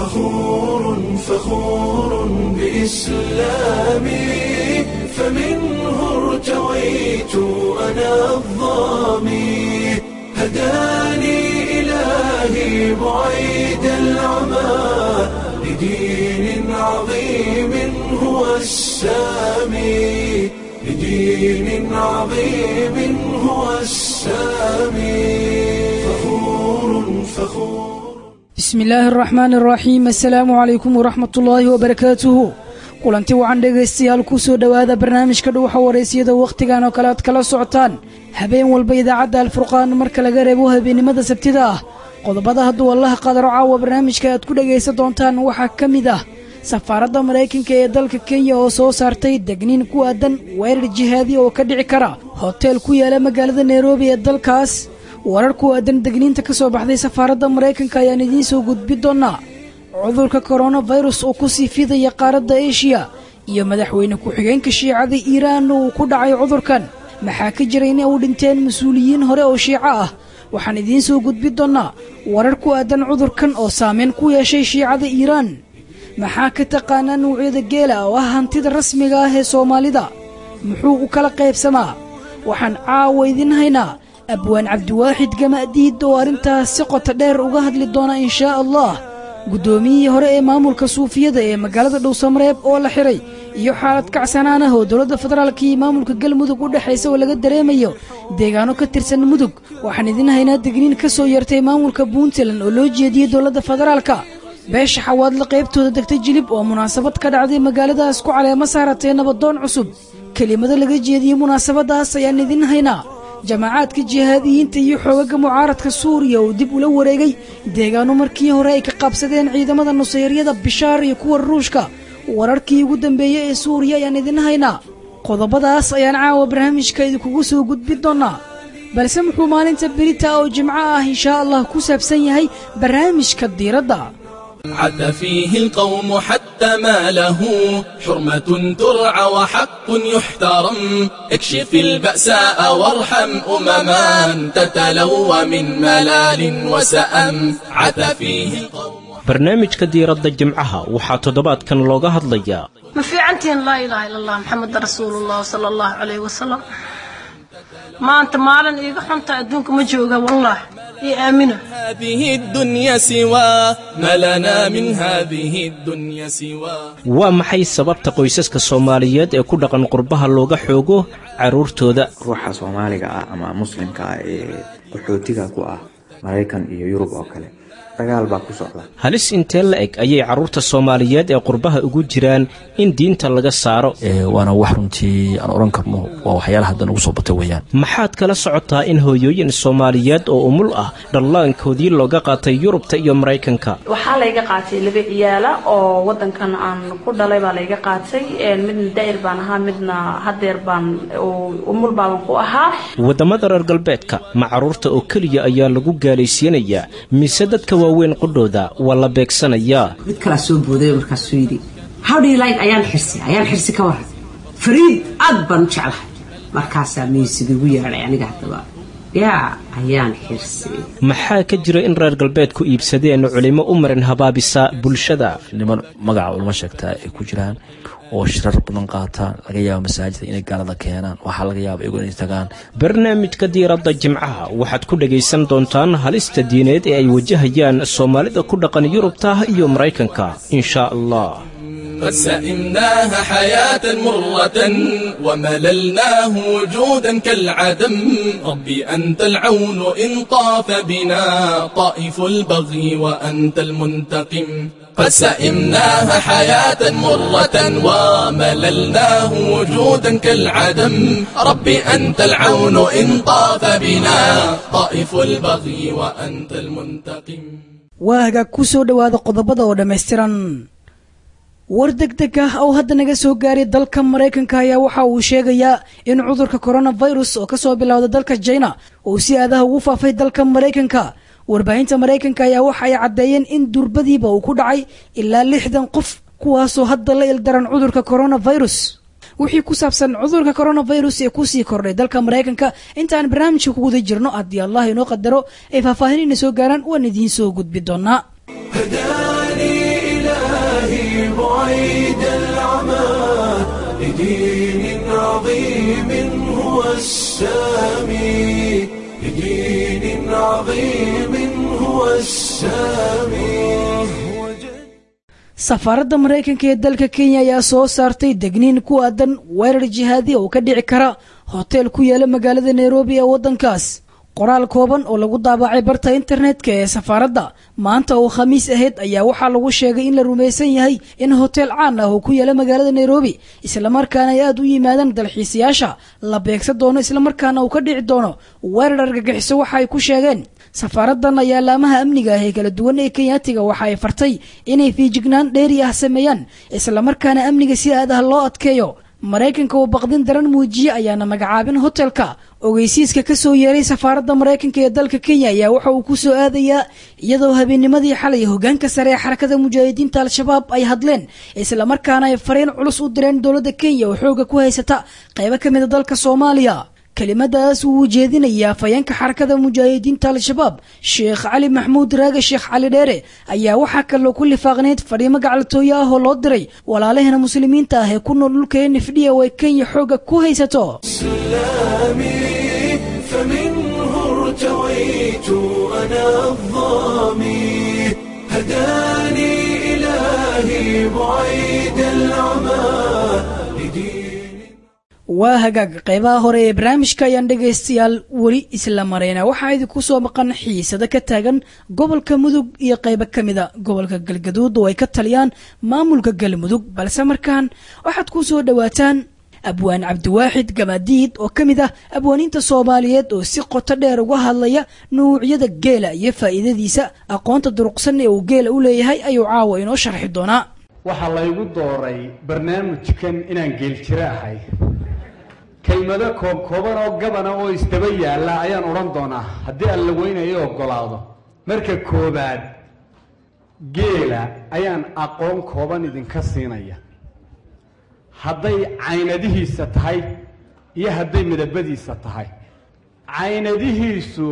فخور فخور بإسلامي فمنه ارتويت أنا الظامي هداني إلهي بعيد العمى لدين عظيم هو السامي لدين عظيم هو السامي فخور فخور bismi illaahi araxmaan araxiim assalaamu calaykum waraxmat ullaahi wabarakaatuhu kulanti wacan dhegaystayaal ku soo dhowaada barnaamijka dhuwaxa waraysiyada wakhtigan oo kale aad kala socotaan habeen walba idaacadda alfurqaan marka laga reebo habeennimada sabtida ah qodobada hadduu allaha qadaro caawa barnaamijka aad ku dhegaysan doontaan waxaa ka mid ah safaaradda maraykanka ee dalka kenya oo soo saartay degniin ku aadan weerar jihaadi oo ka dhici kara hoteel ku yaala magaalada nairobi ee dalkaas warar ku aadan degniinta ka soo baxday safaaradda maraykanka ayaan idiin soo gudbi doonnaa cudurka koronafirus oo ku sii fidaya qaaradda eshiya iyo madaxweyne ku-xigeenka shiicada iiraan uu ku dhacay cudurkan maxaa ka jira inay u dhinteen mas-uuliyiin hore oo shiico ah waxaan idiin soo gudbi doonnaa warar ku aadan cudurkan oo saameyn ku yeeshay shiicada iiraan maxaa ka taqaanaa nuucyada geela oo ah hantida rasmiga ah ee soomaalida muxuu u kala qaybsamaa waxaan caawa idiin haynaa abwaan cabdiwaaxid gama'diid oo arrintaas si qoto dheer uga hadli doona inshaa allah guddoomiyihii hore ee maamulka suufiyada ee magaalada dhowsamareeb oo la xiray iyo xaalad kacsanaan ah oo dowladda federaalka iyo maamulka galmudug u dhexaysa oo laga dareemayo deegaano ka tirsan mudug waxaan idiin haynaa degniin ka soo yartay maamulka puntland oo loo jeediyey dowladda federaalka beesha xawaadla qaybtooda degtay jilib oo munaasabad ka dhacday magaaladaas ku caleemo saaratay nabadoon cusub kelimado laga jeediyey munaasabadaas ayaan idiin haynaa jamacaadka jihaadiyiinta iyo xoogaga mucaaradka suuriya oo dib ula wareegay deegaano markii hore ay ka qabsadeen ciidamada nusayryada bishaar iyo kuwa ruushka wararkii ugu dambeeyey ee suuriya ayaan idin haynaa qodobadaas ayaan caawa barnaamijka idinkugu soo gudbin doonnaa balse muxuu maalinta berita oo jimco ah inshaa allah ku saabsan yahay barnaamijka diiradda عد فيه القوم حتى ما له حرمة ترعى وحق يحترم اكشف البأساء وارحم أمما تتلوى من ملال وسأم عد فيه القوم barnaamijka diiradda jimcaha waxaa toddobaadkan looga hadlayaa ma fiicantihiin laa ilaaha ila allah maxamed rasuulullah sala allahu calayh wasalam maanta maalin iiga xunta adduunka ma jooga wallah io aamina هذه الدنيا سوى ما لنا من هذه الدنيا سوى waa maxay sababta qoysaska soomaaliyeed ee ku dhaqan qurbaha looga xoogo carruurtooda ruuxa soomaaliga ah ama muslimka ah ee qaxootiga ku ah maraykan iyo yurub oo kale dagaal baa ku socda halis intee la eg ayay carruurta soomaaliyeed ee qurbaha ugu jiraan in diinta laga saaro waana wax runtii aan odhan karno waa waxyaalaha hadda nagu soo batay weeyaan maxaad kala socotaa in hooyooyin soomaaliyeed oo umul ah dhallaankoodii looga qaatay yurubta iyo maraykanka waxaa layga qaatay laba ciyaala oo wadankan aan ku dhalay baa layga qaatay midna daa'ir baan ahaa midna hadeer baan umul baaban ku ahaa waddamada reer galbeedka ma carruurta oo keliya ayaa lagu gaalaysiinayaa mise dadka waaweyn qudhooda waa la beegsanayaa mid kalaa soo booday markaasuu yidhi howdhilayn ayaan xirsi ayaan xirsi ka waran fariid aad baan u jeclahay markaasaa miisig igu yeedhay aniga haddaba yaa ayaan xirsi maxaa ka jira in reer galbeedku iibsadeen culimo u marin habaabisa bulshada niman magaca ulama sheegtaa ay ku jiraan oo shirar badan qaataan laga yaabo masaajida inay gaalada keenaan waxaa laga yaaba iyagu inay tagaan barnaamijka diiradda jimcaha waxaad ku dhegaysan doontaan halista diineed ee ay wajahayaan soomaalida ku dhaqan yurubta iyo maraykanka inshaa allah قد سئمناها حياة مرة ومللناه وجودا كالعدم ربي أنت العون إن طاف بنا طائف البغي وأنت المنتقم قد سئمناها حياة مرة ومللناه وجودا كالعدم ربي أنت العون إن طاف بنا طائف البغي وأنت المنتقم waaga ku soo dhowaada qodobada oo dhammaystiran war deg deg ah oo hadda naga soo gaaray dalka maraykanka ayaa waxa uu sheegayaa in cudurka koronafirus oo kasoo bilowda dalka jina uu si aadaha ugu faafay dalka maraykanka warbaahinta maraykanka ayaa waxa ay caddeeyeen in durbadiiba uu ku dhacay ilaa lixdan qof kuwaasoo hadda la ildaran cudurka koronafirus wixii ku saabsan cudurka koronafirus ee kusii kordhay dalka maraykanka intaan barnaamijka ku guda jirno haddii allah inoo qadaro ay faahfaahinayna soo gaaraan waan idiin soo gudbi doonaa هداني بعيد العمى لدين عظيم هو السامي لدين عظيم هو السامي safaaradda maraykanka ee dalka kenya ayaa soo saartay degniin ku aadan weerar jihaadi oo ka dhici kara hoteel ku yaala magaalada nairobi ee waddankaas qoraal kooban oo lagu daabacay barta internetka ee safaaradda maanta oo khamiis ahayd ayaa waxaa lagu sheegay in la rumaysan yahay in hoteel caan ah oo ku yaala magaalada nairobi islamarkaana ay aada u yimaadaan dalxiisayaasha la beegsan doono islamarkaana uu ka dhici doono weerar argagixiso waxa ay ku sheegeen safaaraddan ayaa laamaha amniga ah ee kala duwan ee kenyaatiga waxa ay fartay inay fiijignaan dheeri ah sameeyaan islamarkaana amniga si aad ah loo adkeeyo maraykanka oo baqdin daran muujiye ayaana magacaabin hotelka ogeysiiska ka soo yeeray safaaradda maraykanka ee dalka kenya ayaa waxa uu ku soo aadayaa iyadoo habeennimadii xalay hogaanka sare ee xarakada mujaahidiinta al-shabaab ay hadleen islamarkaana ay fariin culus u direen dowladda kenya oo xooga ku haysata qaybo ka mida dalka soomaaliya kelimadaas uu ujeedinayaa afhayeenka xarakada mujaahidiinta al-shabaab sheekh cali maxmuud raage sheekh cali dheere ayaa waxaa kaloo ku lifaaqneyd fadhiimo gacaltooyo ah oo loo diray walaalahena muslimiinta ah ee ku nool dhulka nfdhiya oo ay kenya xooga ku haysato إسلامي فمنه ارتويت أنا الظامي هداني إلهي بعيد العمى لدين waa hagaag qaybaha hore ee barnaamijka ayaan dhegaystayaal weli isla marayna waxaa idinku soo maqan xiisado ka taagan gobolka mudug iyo qaybo ka mida gobolka galgaduud oo ay ka taliyaan maamulka galmudug balse markaan waxaad ku soo dhowaataan abwaan cabdiwaaxid gamaadiid oo ka mid ah abwaaniinta soomaaliyeed oo si qoto dheer uga hadlaya nuucyada geela iyo faa'iidadiisa aqoonta duruqsan ee uu geela u leeyahay ayuu caawa inoo sharxi doonaa waxaa laygu dooray barnaamijkan inaan geeljiro ahay kelmado koobkooban oo gabana oo isdaba yaalla ayaan odhan doonaa haddii aan la weynayo ogolaado marka koobaad geela ayaan aqoon kooban idinka siinaya hadday caynadihiisa tahay iyo hadday midabadiisa tahay caynadihiisu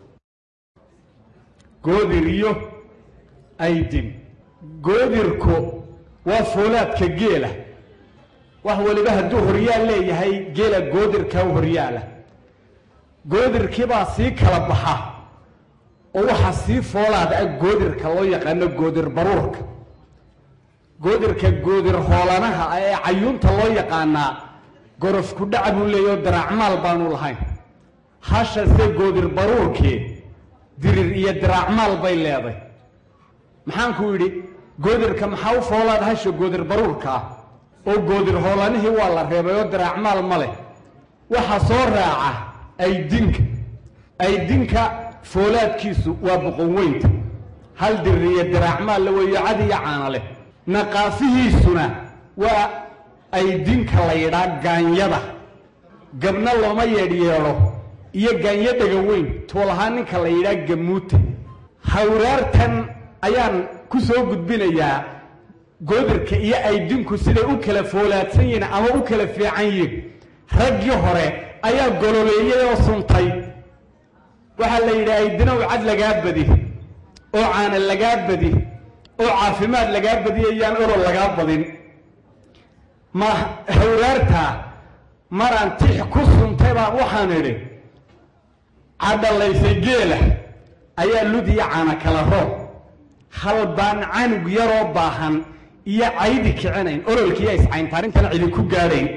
goodir iyo aydin goodirku waa foolaadka geela wax waliba hadduu horyaal leeyahay geela goodirkaa horyaala goodirkiibaa sii kala baxa oo waxaa sii foolaada ah goodirka loo yaqaano goodir baruurka goodirka goodir hoolanaha ah ee cayuunta loo yaqaanaa gorof ku dhaca buu leeyahy oo daraacmaal baanu lahayn hashase goodir baruurkii dirir iyo diraacmaal bay leeday maxaanku yidhi goodirka maxaa u foolaada hasha goodir baruurka ah oo goodir hoolanihii waa la reebay oo diraacmaal ma leh waxaa soo raaca aydinka aydinka foolaadkiisu waa boqon weynta hal dirir iyo diraacmaal la weeyo cad iyo caana leh naqaafihiisuna waa aydinka la yidhaa gaanyada gabna looma yeedhyeedho iyo gaanyo dhega weyn tuulahaan ninka la yidhaa gamuuta hawraartan ayaan ku soo gudbinayaa goodirka iyo aydinku siday u kala foolaadsan yihiin ama u kala fiican yihiin raggii hore ayaa gololeeyey oo suntay waxaa la yidhi aydinow cad lagaa badi oo caana lagaa badi oo caafimaad lagaa badiyayaan orol lagaa badin ma hawraartaa maraan tix ku suntay baan waxaan idhi cadhalaysay geela ayaa lud iyo caana kala roob hal baan canug yaroo baahan iyo caydi kicinayn ololkiiya iscayntaarintan cidinku gaadhayn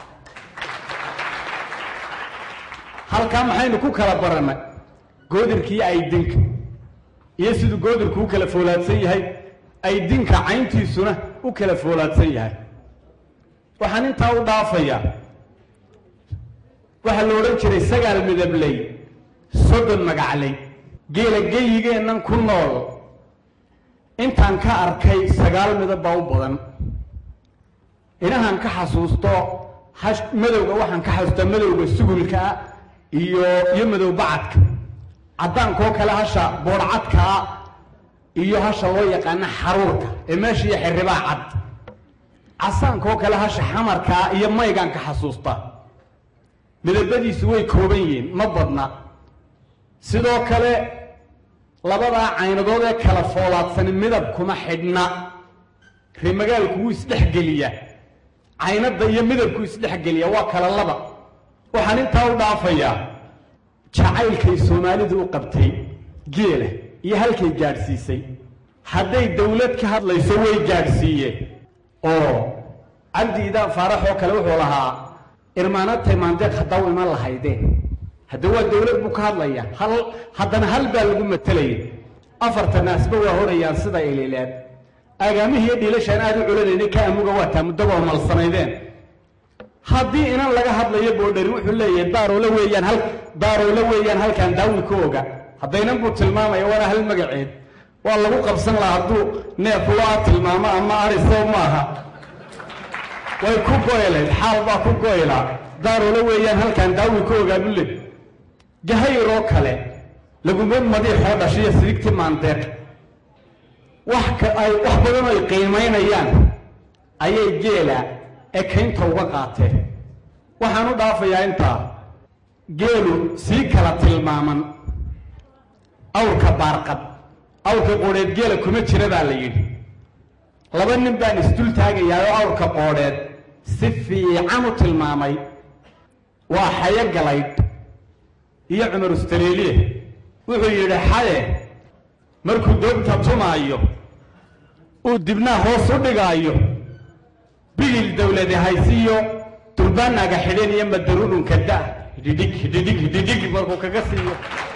halkaa maxaynu ku kala barannay goodirkiiyo aydinka iyo siduu goodirku u kala foolaadsan yahay aydinka cayntiisuna u kala foolaadsan yahay waxaan intaa u dhaafayaa waxaa la odhan jiray sagaal midabley soddon magacley geela geyigeennan ku nool intaan ka arkay sagaal midab baa u badan inahaan ka xasuusto hash madowga waxaan ka xasuustaa madowga sugulkaa iyo iyo madow bacadka caddaankoo kale hasha boodhcadkaa iyo hasha loo yaqaano xaruurka ee meesha iyo xirribaa cad casaankoo kale hasha xamarkaa iyo maygaan ka xasuustaa midabadiisu way kooban yihiin ma badna sidoo kale labadaa caynadood ee kala foolaadsani midab kuma xidhna ree magaalku wuu isdhexgeliyaa caynadda iyo midabku isdhexgeliyaa waa kala laba waxaan intaa u dhaafayaa jacaylkay soomaalidu u qabtay geela iyo halkay gaadhsiisay hadday dawlad ka hadlayso way gaadhsiiyeen oo cabdi idaan faarax oo kale wuxuu lahaa irmaanatay maandeeq haddaa u iman lahaydeen hadda waa dawlad buu ka hadlaya hal haddana hal baa lagu matelaya afarta naasba waa horayaan sida ilileed aagaamihii iyo dhiilashaan aad u culanaynay ka amuga waataa muddagoo malsanaydeen haddii inan laga hadlayo boodhari wuxuu leeyahay daaroole weeyaan hal daaroole weeyaan halkaan daawi ka oga haddaynan buu tilmaamaya waana hal magaceed waa lagu qabsan lahaa hadduu neef loo tilmaamo ama arisow maaha way ku goylayd xaal baa ku goylaa daaroole weeyaan halkaan daawi ka ogaa bule gahayroo kale laguma madiixoo dhashiyo sidigti maandeeq wax ka ay wax badan ay qiimaynayaan ayay geela ekaynta uga qaateen waxaan u dhaafayaa intaa geelu sii kala tilmaaman awrka baarqab awrka qoodheed geela kuma jira baa la yidhi laba nin baan isdul taagayaa oo awrka qoodheed si fiican u tilmaamay waa xayo galaydh iyo cumar ustareeliye wuxuu yidhi xaye markuu doobta tumaayo uu dibnaa hoos u dhigaayo bigil dawladi haysiyo durbaanaaga xidhan iyo madarudhunka da hidhidhig hidhidhig hidhidhig markuu kaga siiyo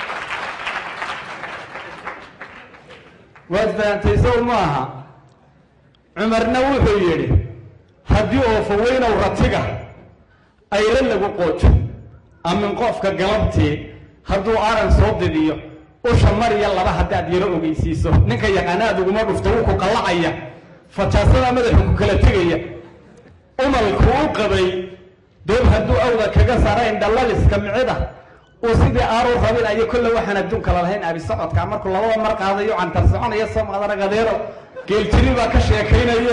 waad fahantay sow ma aha cumarna wuxuu yidhi haddii oofaweynow ratiga ayla lagu qoojo amin qofka galabtii hadduu aran soo didiyo usha mariya laba haddaad yaro ogeysiiso ninka yaqaanaad uguma dhufto wuu ku qallacaya fajaasada madaxu ku kala tegaya umalku u qabay doob hadduu awda kaga sarayn dhallaliska micida uu sidii aaruu rabinayo kolle waxaan adduunka lalahayn abi socodka markuu labada mar qaadayo cantar soconaya soo madaragadeero geeljiri baa ka sheekaynaye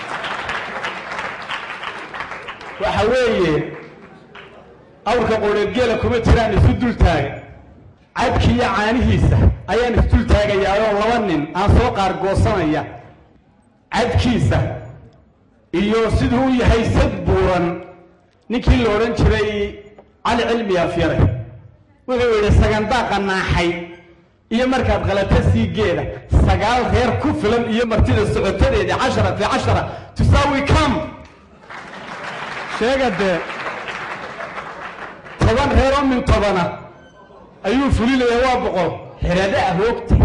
waxa weeye awrka qoodheed geela kuma jiraan isu dul taaga cadkiiyo caanihiisa ayaan isdul taagayaa oo laba nin aan soo qaargoosanaya cadkiisa iyo siduu u yahay sad buuran ninkii la odhan jiray cali cilmi afyare wuxuu yidhi sagandaaqa naaxay iyo markaad qalata sii geeda sagaal reer ku filan iyo martida socotadeeda cashara fi cashara tusaawi kam sheega dee toban reer oo min tobana ayuu fulinaya waa boqol xerada ahoogta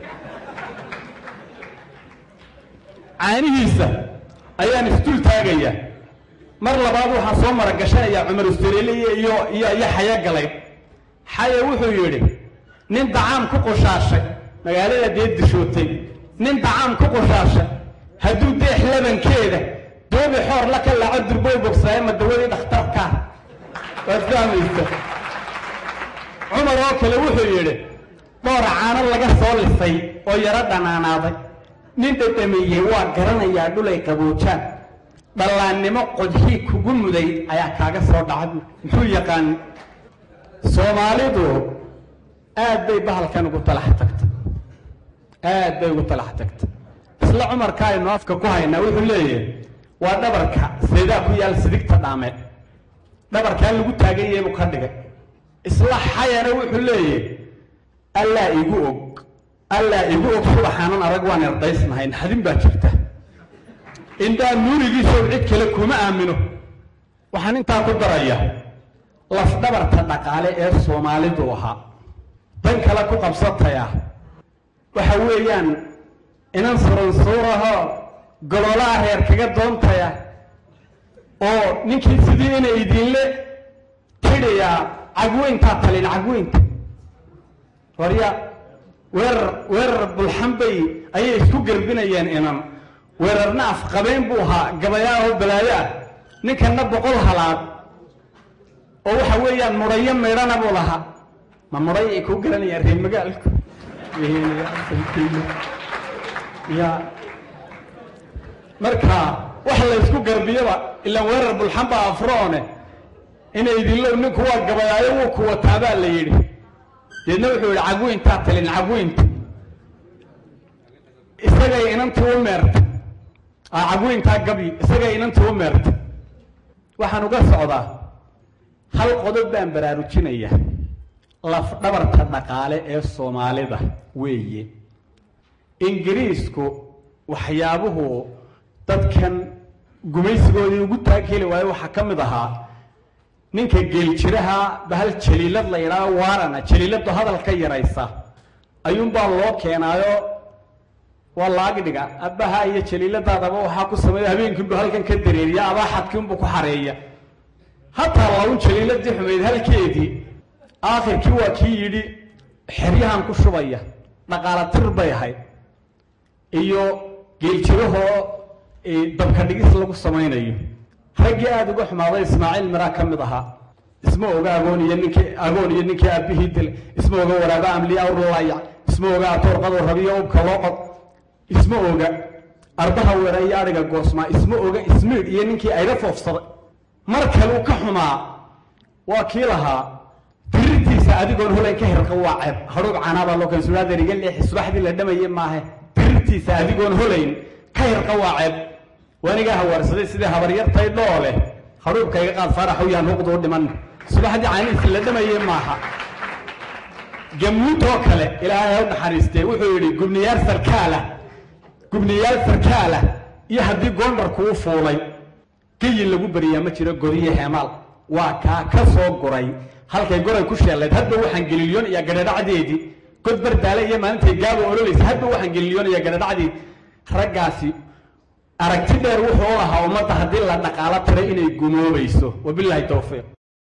caanihiisa ayaan isdul taagayaa mar labaad waxaan soo maragashanayaa cumar ustareeliye iyo iyo iyo xayo galay xaye wuxuu yidhi nin dacaam ku qushaashay magaalada dee dishootay nin dacaam ku qushaashay hadduu deex labankeeda doobi xoor la ka laaco durboy bogsaaye ma dawadii dhakhtarkaa waad fahmaysa cumar oo kale wuxuu yidhi dhoor caano laga soo lisay oo yaro dhanaanaaday nin dhadhamiyey waa garanayaa dhulay qaboojaan dhallaannimo qodxii kugu muday ayaa kaaga soo dhaca bu muxuu yaqaan soomaalidu aad bay bahalkan ugu talax tagtay aad bay ugu talax tagtay isla cumarka aynu afka ku haynaa wuxuu leeyahay waa dhabarka seedaa ku yaal sidigta dhaameed dhabarkaa lagu taagan yahay buu ka dhigay isla xayana wuxuu leeyahay allaa igu og allaa igu og subaxaanan arag waan erdaysnahay naxdin baa jirta indhaa nuurigiisow cid kale kuma aamino waxaan intaa ku daraya lafdhabarta dhaqaale ee soomaalidu ahaa dan kale ku qabsataya waxa weeyaan inan suransuurahoo gololaha reer kaga doontaya oo ninkii sidii inay idinle tidhayaa cagweyntaa talin cagweynta warya weerar weerar bulxanbay ayay isku garbinayeen inan weerarna afqabeen buu ahaa gabayaa oo balaayo ah ninkanna boqol halaad oo waxa weeyaan mudhayo maydhana buu lahaa ma mudhay ay kuu garanayaan reer magaalku ya marka wax laysku garbiyaba ilaan weerar bulxanba afroone inay idinlow ninku waa gabayaayo wuu ku wataabaa la yidhi deedna wuxuu yidhi cagweyntaa talin cagweynta isagay inantii u meertay cagweyntaa gabi isaga inantii u meerta waxaan uga socdaa hal qodob baan baraarujinaya lafdhabarta dhaqaale ee soomaalida weeye ingiriisku waxyaabuhu dadkan gumaysigoodii ugu taageli waayo waxaa ka mid ahaa ninka geeljiraha bahal jaliilad la yidhaao waarana jaliiladu hadal ka yaraysa ayuunbaa loo keenaayo waa laagdhiga abbaha iyo jaliiladaadaba waxaa ku sameeya habeenkiinbu halkan ka dareeriya abaaxadkiinbu ku xareeya hataa laun jaliiladii xumayd halkeedii aakhirkii waa kii yidhi xeryahan ku shubaya dhaqaala tir bay ahayd iyo geeljirahoo dabka dhigis lagu samaynayo raggii aada uga xumaaday ismaaciil miraa ka mid ahaa isma oga agoon iyo ninkii agoon iyo ninkii aabihii dilay isma oga waraaba amli awrlayac isma oga atoorqado rabiyo ubka loo qod isma oga ardaha weera iyo adhiga goosmaa isma oga ismiid iyo ninkii ayla foofsaday mar kale uu ka xumaa waa kii lahaa dirirtiisa adigoon holayn ka hirqa waa ceeb hadhuub canaabaa loo keen sudaadeer iga leexi subaxdii la dhamaye maahe dirirtiisa adigoon holayn ka hirqa waa ceeb waanigaa hawaarsaday sidii habaryartay dhoole hadhuubka iga qaad faaraxow yaan huqduu dhiman subaxdii caanihiisa la dhamaye maaha gamuutoo kale ilaahay ha u naxariistee wuxuu yidhi gubniyaal sarkaala gubniyaal sarkaala iyo haddii goondharku u fuulay gayin lagu beriyaa ma jiro godiyo heemaal waa kaa ka soo guray halkay goray ku sheellayd hadba waxaan gelilyoon iyo gadhadhacdeedii god bardaale iyo maalintay gaaba ololaysa hadba waxaan gelilyoon iyo gadhadhacdeedii raggaasi aragti dheer wuxuu lahaa ummadda haddii la dhaqaalo tiray inay gumoobayso wabilaahi towfiiq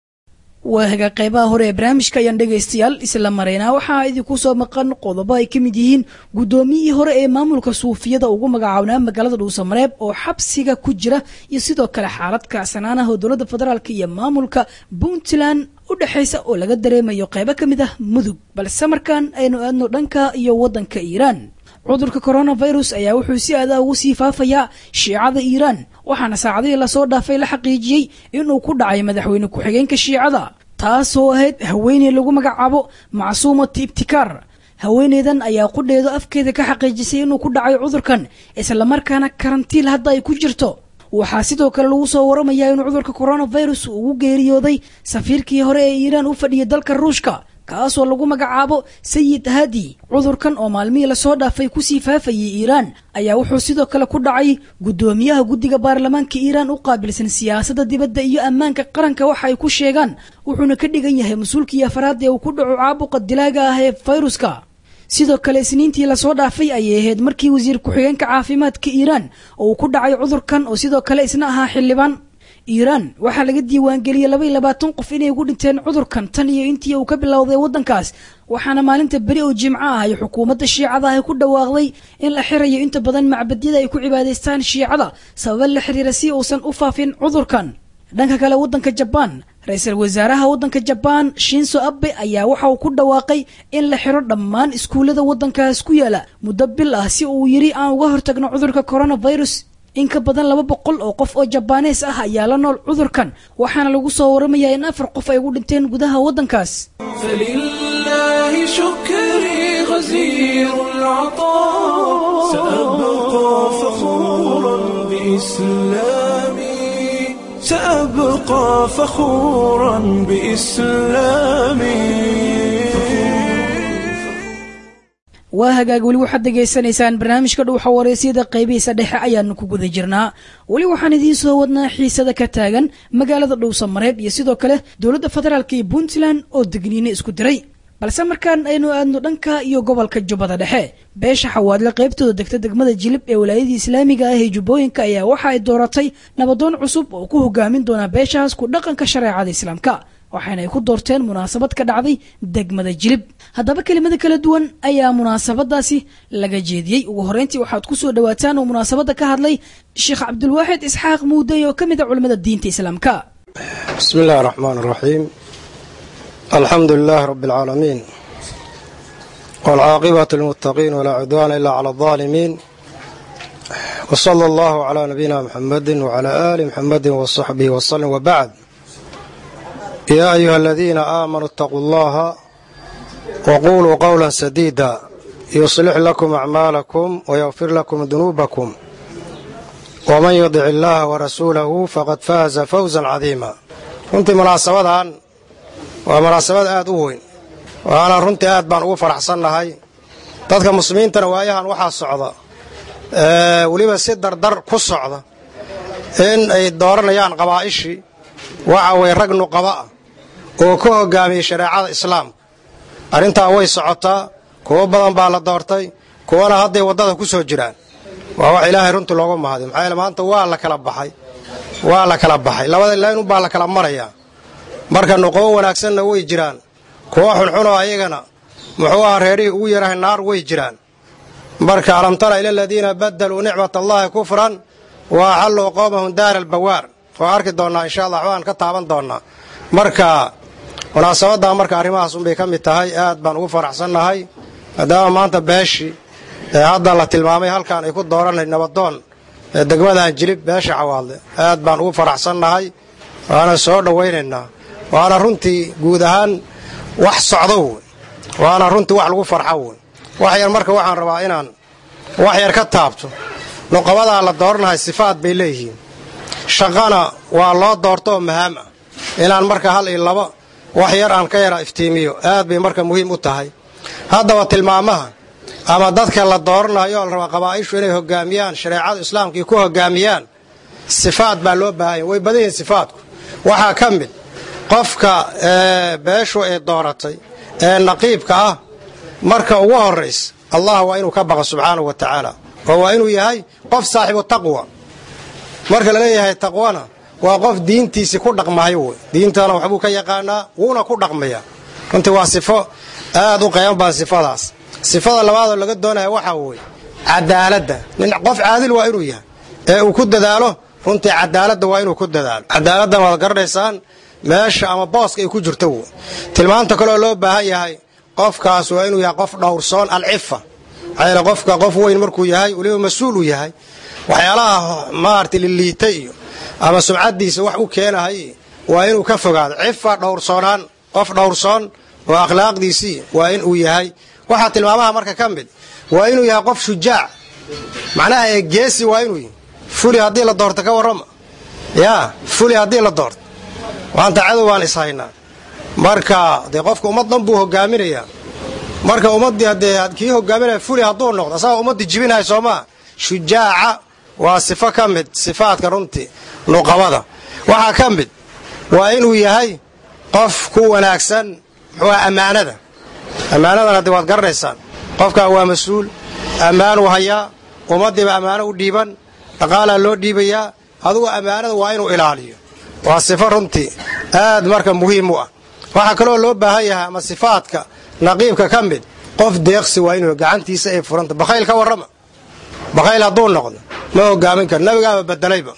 waa haga qaybaha hore ee barnaamijka ayaan dhegaystayaal isla maraynaa waxaa idinku soo maqan qodobo ay ka mid yihiin guddoomiyihii hore ee maamulka suufiyada ugu magacaabnaa magaalada dhuusamareeb oo xabsiga ku jira iyo sidoo kale xaalad kacsanaanaha oo dowladda federaalk iyo maamulka puntland u dhexaysa oo laga dareemayo qaybo ka mid ah mudug balse markaan aynu aadno dhanka iyo waddanka iiraan cudurka coronavirus ayaa wuxuu si aada ugu sii faafayaa shiicada iiraan waxaana saacadihii lasoo dhaafay la xaqiijiyey inuu ku dhacay madaxweyne ku-xigeenka shiicada taasoo ahayd haweeney lagu magacaabo macsuumat ibtikaar haweeneydan ayaa qudheedu afkeeda ka xaqiijisay inuu ku dhacay cudurkan islamarkaana karantiil hadda ay ku jirto waxaa sidoo kale lagu soo waramayaa inuu cudurka coronavirus ugu geeriyooday safiirkii hore ee iiraan u fadhiyay dalka ruushka kaasoo lagu magacaabo sayid hadi cudurkan oo maalmihii lasoo dhaafay kusii faafayay iiraan ayaa wuxuu sidoo kale ku dhacay guddoomiyaha guddiga baarlamaanka iiraan u qaabilsan siyaasadda dibadda iyo ammaanka qaranka waxa ay ku sheegaan wuxuuna ka dhigan yahay mas-uulkii afaraad ee uu ku dhaco caabuqa dilaaga ah ee fayruska sidoo kale isniintii lasoo dhaafay ayay ahayd markii wasiir ku-xigeenka caafimaadka iiraan oo uu ku dhacay cudurkan oo sidoo kale isna ahaa xildhibaan iiraan waxaa laga diiwaangeliyey laba iyo labaatan qof inay ugu dhinteen cudurkan tan iyo intii uu ka bilowday waddankaas waxaana maalinta beri oo jimco ah ay xukuumadda shiicada ahi ku dhawaaqday in la xirayo inta badan macbadyada ay ku cibaadaystaan shiicada sababa la xiriira si uusan u faafin cudurkan dhanka kale waddanka jabaan ra-iisul wasaaraha waddanka jabaan shinso abe ayaa waxa uu ku dhawaaqay in la xiro dhammaan iskuullada waddankaas ku yaala muddo bil ah si uu yidhi aan uga hortagno cudurka coronavirus in ka badan laba boqol oo qof oo jabaanees ah ayaa la nool cudurkan waxaana lagu soo waramayaa in afar qof ay ugu dhinteen gudaha waddankaas فلله شكري غزير العطاء سأبقى فخورا بإسلامي سأبقى فخورا بإسلامي waa hagaag weli waxaad degaysanaysaan barnaamijka dhuuxa wareysyada qaybihiisa dhexe ayaanu ku guda jirnaa weli waxaan idiin soo wadnaa xiisada ka taagan magaalada dhowsamareeb iyo sidoo kale dowladda federaalk iyo puntland oo degniine isku diray balse markaan aynu aadno dhanka iyo gobolka jubbada dhexe beesha xawaadle qaybtooda degta degmada jilib ee walaayadii islaamiga ah ee jubbooyinka ayaa waxa ay dooratay nabadoon cusub oo ku hogaamin doona beeshahaas ku dhaqanka shareecada islaamka waxaana ay ku doorteen munaasabad ka dhacday degmada jilib haddaba kelimada kala duwan ayaa munaasabadaasi laga jeediyey ugu horreyntii waxaad ku soo dhawaataan oo munaasabadda ka hadlay sheekh cabdulwaaxid isxaaq muudey oo ka mid a culimmada diinta islaamka بسم الله الرحمن الرحيم الحمد لله رب العالمين والعاقبة للمتقين ولا عدوان إلا على الظالمين وصلى الله على نبينا محمد وعلى آل محمد وصحبه وسلم وبعد يا أيها الذين آمنوا اتقوا الله وقولوا قولا سديدا يصلح لكم أعمالكم ويغفر لكم ذنوبكم waman yudic illaaha warasuulahu faqad faaza fawzan cadiima runtii munaasabadan waa munaasabad aad u weyn waana runtii aad baan ugu faraxsannahay dadka muslimiintana waayahan waxaa socda weliba si dardar ku socda in ay dooranayaan qabaa'ishii waxa way rag nuqaba ah oo ka hogaamiyey shareecada islaamka arrintaa way socotaa kuwo badan baa la doortay kuwana hadday waddada ku soo jiraan waa wax ilaahay runtii loogu mahadiy maxaa yeele maanta waa la kala baxay waa la kala baxay labada laynun baa la kala marayaa marka nuqabo wanaagsanna way jiraan kuwo xunxunoo ayagana muxuu aha reerihii ugu yarahay naar way jiraan marka alam tara ila aladiina badaluu nicmat allahi kufran wa axalluu qowmahum daara albawaar waa arki doonnaa insha allah waxbaan ka taaban doonnaa marka munaasabaddaa marka arrimahaas unbay ka mid tahay aad baan ugu faraxsannahay maadaama maanta beeshii ee hadda la tilmaamay halkaan ay ku dooranay nabadoon ee degmadan jilib beesha cawaadle aad baan ugu faraxsannahay waana soo dhowaynaynaa waana runtii guud ahaan wax socdo wey waana runtii wax lagu farxo wey wax yar marka waxaan rabaa inaan wax yar ka taabto nuqabadaa la dooranahay sifaad bay leeyihiin shaqana waa loo doorto oo mahaam ah inaan marka hal iyo laba wax yar aan ka yara iftiimiyo aad bay marka muhiim u tahay haddaba tilmaamaha ama dadka la dooranayo oo la rabaa qabaa'ishu inay hogaamiyaan shareecada islaamkii ku hogaamiyaan sifaad baa loo baahanya way badan yihiin sifaadku waxaa ka mid qofka beeshu ay dooratay ee naqiibka ah marka ugu horraysa allah waa inuu ka baqa subxaanahu wa tacaala oo waa inuu yahay qof saaxibu taqwa marka la leeyahay taqwana waa qof diintiisii ku dhaqmayo wey diintana waxbuu ka yaqaanaa wuuna ku dhaqmayaa runtii waa sifo aad u qayban badan sifadaas sifada labaadoo laga doonaya waxaa weeye cadaaladda nin qof caadil waa inuu yahay ee uu ku dadaalo runtii cadaaladda waa inuu ku dadaalo cadaaladdan waad garanaysaan meesha ama booska ay ku jirto wey tilmaanta kaleoo loo baahan yahay qofkaas waa inuu yahay qof dhowrsoon alcifa maxaa yeele qofka qof weyn markuu yahay weliba mas-uul uu yahay waxyaalaha maarata liliita iyo ama sumcaddiisa wax u keenahay waa inuu ka fogaado cifa dhowrsoonaan qof dhowrsoon oo akhlaaqdiisii waa in uu yahay waxaa tilmaamaha marka ka mid waa inuu yahay qof shujaac macnaha ee geesi waa inuu yahay fuli haddii la doorto ka warrama yaa fuli haddii la doorto maanta cadow baan ishaynaa marka dee qofka ummad dhan buu hogaaminayaa marka ummaddii haddee kii hogaaminaya fuli hadduu noqdo asagaa ummaddii jibinahay soomaa shujaaca waa sifo ka mid sifaadka runtii nuqabada waxaa ka mid waa inuu yahay qof ku wanaagsan muxuuha ammaanada ammaanadan haddii waad garanaysaan qofkaa waa mas-uul ammaanuu hayaa ummaddiiba ammaano u dhiiban dhaqaalaa loo dhiibayaa adugu ammaanada waa inuu ilaaliyo waa sifo runtii aad marka muhiim u ah waxaa kaloo loo baahan yahay ama sifaadka naqiibka ka mid qof deeqsi waa inuu gacantiisa ay furanta bakhayl ka warrama bakhayl hadduu noqdo ma hogaamin karo nabigaaba bedelayba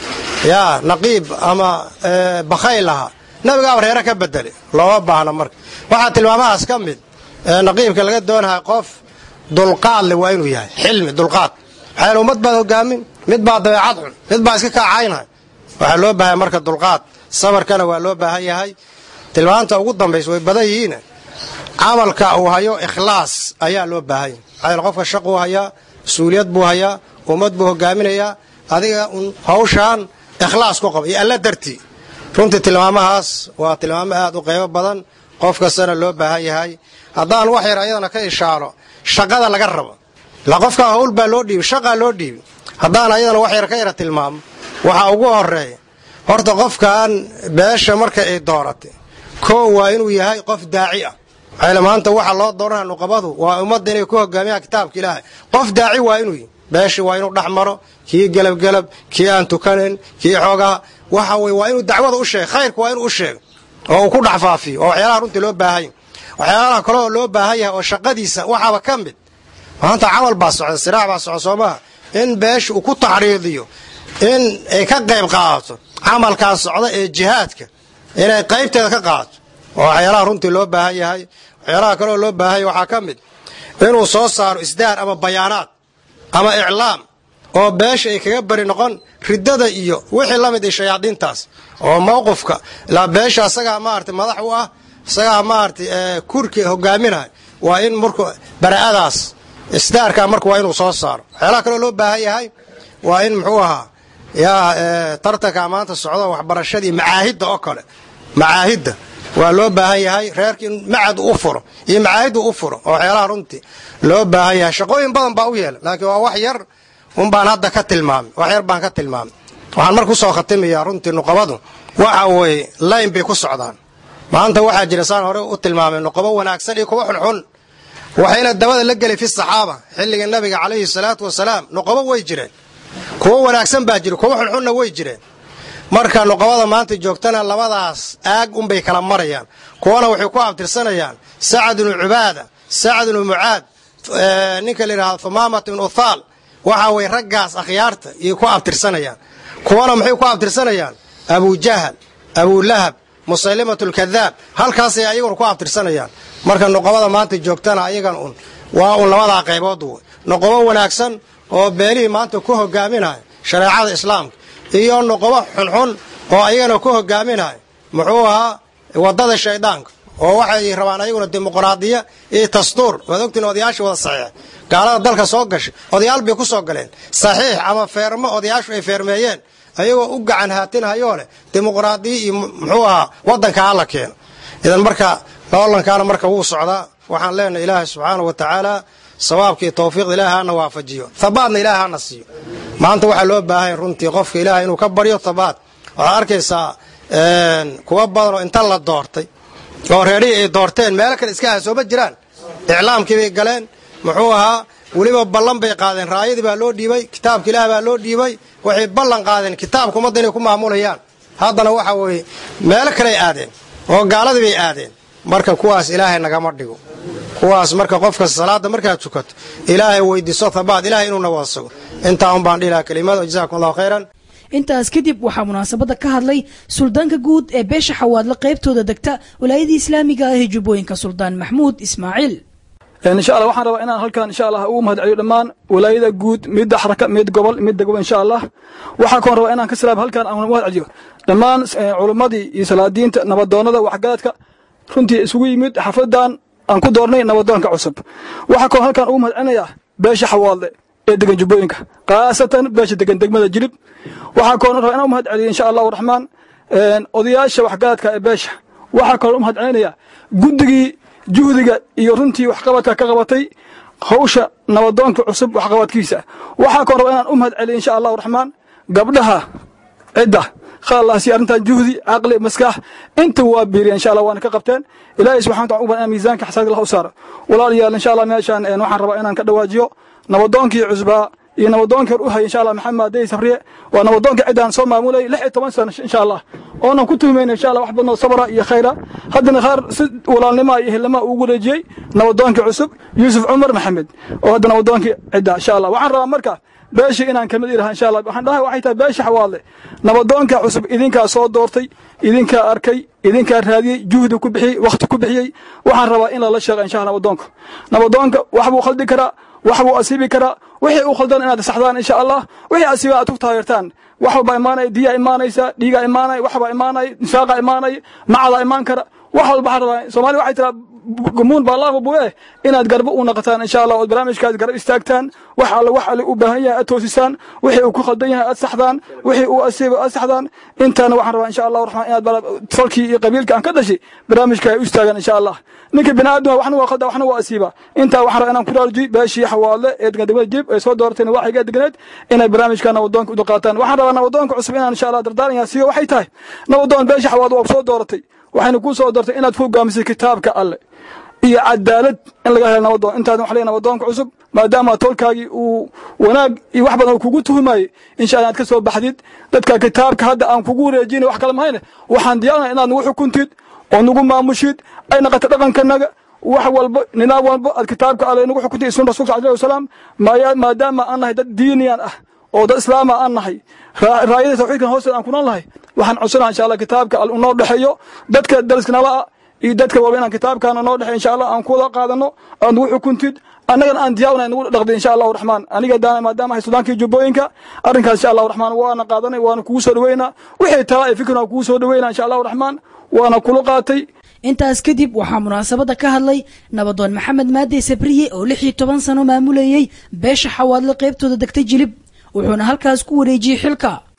yaa naqiib ama bakhayl ahaa nabigaaba reere ka bedelay looma baahna marka waxaa tilmaamahaas ka mid naqiibka laga doonahay qof dulqaad le waa inuu yahay xilmi dulqaad maxaa yeele ummad baad hogaamin mid baa dabeecad xun mid baa iska kaacaynhay waxaa loo baahan marka dulqaad sabarkana waa loo baahan yahay tilmaanta ugu dambaysa way badan yihiin camalka uu hayo ikhlaas ayaa loo baahan yahay maxaa yeele qofka shaquu hayaa mas-uuliyad buu hayaa ummad buu hogaaminayaa adiga un hawshaan ikhlaas ku qaba iyo alla dartii runtii tilmaamahaas waa tilmaamo aad u qaybo badan qof kastana loo baahan yahay haddaan wax yar ayadana ka ishaaro shaqada laga rabo ilaa qofkaa hawl baa loo dhiibi shaqaa loo dhiibi haddaan ayadana wax yar ka yara tilmaamo waxaa ugu horeeya horta qofkan beesha marka ay dooratay koo waa inuu yahay qof daaci ah maxaa maanta waxa loo dooranaya nuqabadu waa ummadda inay ku hogaamiyaan kitaabka ilaahay qof daaci waa inuu yahy beesha waa inuu dhex maro kii gelabgelab kii aan tukanayn kii xoogaha waxa weye waa inuu dacwada u sheega khayrka waa inuu u sheego oo uu ku dhex faafiyo oo waxyaalaha runtii loo baahanya waxyaalaha kale oo loo baahan yahay oo shaqadiisa waxaaba ka mid maanta camal baa socda siraac baa socda soo maha in beesha uu ku taxriidiyo in ay ka qayb qaadato camalkaa socda ee jihaadka inay qaybteeda ka qaadato oo waxyaalaha runtii loo baahan yahay waxyaalaha kaleoo loo baahan yahay waxaa ka mid inuu soo saaro isdaar ama bayaanaad ama iclaam oo beesha ay kaga bari noqon riddada iyo wixii la mid ay shayaadiintaas oo mawqifka ilaa beesha asagaa maaragtay madax u ah isagaa maaragtay kurki hogaaminahay waa in marku bara'adaas isdaarkaa marka waa inuu soo saaro waxyaalaha kaloo loo baahan yahay waa in muxuu ahaa yaa tartanka maanta socdo waxbarashadii macaahidda oo kale macaahidda waa loo baahan yahay reerka in macad u furo iyo macaahiddu u furo oo waxyaalaha runtii loo baahan yahay shaqooyin badan baa u yeela laakiin waa wax yar un baan hadda ka tilmaamay wax yar baan ka tilmaamay waxaan mar ku soo khatimayaa runtii nuqabadu waxa weeye layn bay ku socdaan maanta waxaa jira saan hore u tilmaamay nuqabo wanaagsan iyo kuwa xunxun waxayna dabada la gelay fi saxaaba xilliga nabiga calayhi salaatu wasalaam nuqabo way jireen kuwo wanaagsan baa jira kuwo xunxunna way jireen marka nuqabada maanta joogtana labadaas aag unbay kala marayaan kuwana waxay ku abtirsanayaan sacad ibnu cubaada sacad ibnu mucaad ninka la yidhahdo humaamat ibnu uthaal waxa way raggaas akhyaarta iyo ku abtirsanayaan kuwana maxay ku abtirsanayaan abujahal abulahab musaylimat lkadaab halkaasay ayaguna ku abtirsanayaan marka nuqabada maanta joogtana ayagan un waa un labadaa qaybood w nuqabo wanaagsan oo beelihii maanta ku hogaaminaya shareecada islaamka iyo nuqabo xunxun oo ayagana ku hogaaminaya muxuu ahaa wadada shaydaanka oo waxay rabaan ayaguna dimuqraadiya iyo dastuur waad ogtiin odayaasha wada saxiix gaalada dalka soo gashay odayaal bay ku soo galeen saxiix ama feermo odayaashu ay feermeeyeen ayagoo u gacan haatinhayoo leh dimuqraadiya iyo muxuu ahaa wadanka hala keeno idan marka loolankaana marka wuu socdaa waxaan leenahay ilaahay subxaanau wa tacaala sawaabkii tawfiiqda ilaahay hana waafajiyo habaadna ilaahay hana siiyo maanta waxaa loo baahanya runtii qofka ilaahay inuu ka baryo habaad waxaad arkaysaa kuwa badan oo inta la doortay oo reerihii ay doorteen meelo kale iska hasooma jiraan iclaamkii bay galeen muxuu ahaa weliba ballan bay qaadeen raayadii baa loo dhiibay kitaabka ilaah baa loo dhiibay waxay ballan qaadeen kitaabka ummadda inay ku maamulayaan haddana waxa weeye meelo kaley aadeen oo gaaladii bay aadeen marka kuwaas ilaahay nagama dhigo kuwaas marka qofka salaada markaad tukato ilaahay weydiiso habaad ilahay inuuna wada sugo intaa un baan dhihi lahaa kelimada jazakum allahu khayran intaas kadib waxaa munaasabadda ka hadlay suldaanka guud ee beesha xawaadle qaybtooda degta walaayadii islaamiga ah ee jubbooyinka suldaan maxmuud ismaaciil insha allah waxaan rabaa inaan halkan insha allah ugu mahad celiyo dhammaan walaayada guud midda xaraka mid gobol mid degmo insha allah waxaa koon rabaa inaan ka salaam halkan aan mahad celiyo dhammaan culimmadii iyo salaadiinta nabadoonnada waxgaradka runtii isugu yimid xafadan aan ku doornay nabadoonka cusub waxaa koon halkan ugu mahad celinayaa beesha xawaadle ee degan jubbooyinka khaasatan beesha degan degmada jilib waxaa koon rabaa inaan u mahad celiyo insha allahu raxmaan odayaasha waxgaradka ee beesha waxaa koon u mahad celinayaa guddigii juhdiga iyo runtii waxqabadka ka qabatay hawsha nabadoonka cusub waxqabadkiisa waxaa koon rabaa inaan u mahad celiyo insha allahu raxmaan gabdhaha cidda khalaasi arrintan juhdi caqli maskax inta waa biiriya insha allah waana ka qabteen ilaahay subxana wataala uban miisaanka xasaanka allah u saaro walaalayaal insha allah meeshaan waxaan rabaa inaan ka dhawaajiyo nabadoonkii cusbaa iyo nabadoonkii hor u hayay insha allah maxamed dey sabriye waa nabadoonka ciddaan soo maamulayay lix iyo toban sano insha allah oonan ku tuhmayna insha allah wax badnoo sabra iyo khayra haddana qaar si walaalnima iyo ehelnima ugu wareejiyey nabadoonkii cusub yuusuf cumar maxamed oo hadda nabadoonkii cidda insha allah waxaan rabaa marka beeshii inaan kamid ilaha insha allah waxaan dhahay waxay tahay beesha xawaadle nabadoonka cusub idinkaa soo doortay idinkaa arkay idinkaa raadiyey juhdi ku bixiyey wakhti ku bixiyey waxaan rabaa in lala sheeqa insha allah nabadoonka nabadoonka wax buu khaldi karaa wax buu asiibi karaa wixii u khaldan inaad saxdaan insha allah wixii asiiba aad ku taageertaan wax walbaa imaanaya diyaa imaanaysa dhiigaa imaanaya waxbaa imaanaya nifaaqa imaanaya macadaa imaan kara wax walba waxaan rabaa soomaali waxay tiraa gumuun baa laafa buye inaad garbo u naqataan insha allah ood barnaamijkaas garab istaagtaan wax alle wax alle u baahan yahay aad toosisaan wixii uu ku khaldan yahay aad saxdaan wixii uu asiiba aad saxdaan intaana waxaan rabaa insha allahu raxmaan inaad falkii iyo qabiilka aan ka dhashay barnaamijka ay u istaagaan insha allah ninka bini aadama waxna waa khalda waxna waa asiiba intaa waxaan rabaa inaan ku raarujiy beeshii xawaadle ee degan degmada jib ay soo dooratayna waxiga degneed inay barnaamijka nabadoonka u dulqaataan waxaan rabaa nabadoonka cusub inaan insha allah dardaaranyaa siiyo waxay tahay nabadoon beeshii xawaadle waa soo dooratay waxayna kuu soo doortay inaad ku hogaamisay kitaabka alle iyo cadaalad in laga helo nabadoon intaadan wax leeyahay nabadoonka cusub maadaama tolkaagii uu wanaag iyo wax badan uu kugu tuhumayey insha allah inaad ka soo baxdid dadka kitaabka hadda aan kugu wareejinay wax kale mahayne waxaan diyaarnay inaad nagu xukuntid oo nagu maamushid ay naqato dhaqankanaga wax walba nidaam walba aad kitaabka alle nagu xukuntay sun rasulka alayhi wasalaam maadaama aan nahay dad diiniyan ah oo dad islaama aan nahay raayada tawxiidkan hoosteeda aan ku nool nahay waxaan codsanaha insha allah kitaabka alle unoo dhexeeyo dadka dariska nala ah iyo dadka walba inaan kitaabkaana noo dhexey insha allah aan kuwada qaadano aad nagu xukuntid annagana aan diyaawna nagu dhaqday insha allahu raxmaan aniga daana maadaama hay sudaankii jubbooyinka arrinkaas insha allahu raxmaan waana qaadanay waana kugu soo dhaweynaa wixii tala ay fikirna kugu soo dhaweynaa insha allahu raxmaan waana kula qaatay intaas kadib waxaa munaasabadda ka hadlay nabadoon maxamed maadey sabriye oo lix iyo toban sano maamulayey beesha xawaadle qaybtooda degtay jilib wuxuuna halkaas ku wareejiyey xilka